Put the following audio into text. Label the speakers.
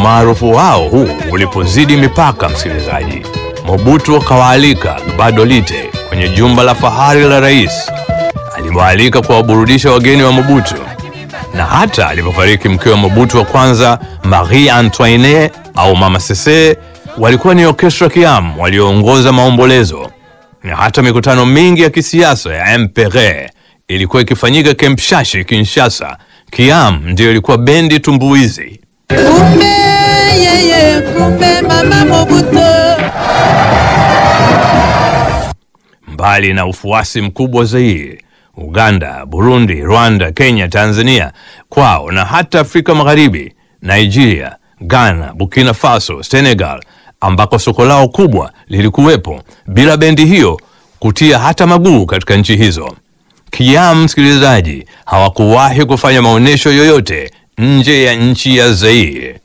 Speaker 1: umaarufu wao huu ulipozidi mipaka, msikilizaji, Mobutu akawaalika Gbado Lite kwenye jumba la fahari la rais. Aliwaalika kuwaburudisha wageni wa Mobutu, na hata alipofariki mke wa Mobutu wa kwanza Marie Antoinette au Mama Sese, walikuwa ni orkestra Kiam walioongoza maombolezo, na hata mikutano mingi ya kisiasa ya MPR ilikuwa ikifanyika Kempshashi, Kinshasa. Kiam ndiyo ilikuwa bendi tumbuizi.
Speaker 2: Kumbe yeye, kumbe mama Mobutu.
Speaker 1: Mbali na ufuasi mkubwa zaidi Uganda, Burundi, Rwanda, Kenya, Tanzania kwao na hata Afrika Magharibi, Nigeria, Ghana, Burkina Faso, Senegal ambako soko lao kubwa lilikuwepo, bila bendi hiyo kutia hata maguu katika nchi hizo. Kiam, msikilizaji, hawakuwahi kufanya maonyesho yoyote nje ya nchi ya Zaire.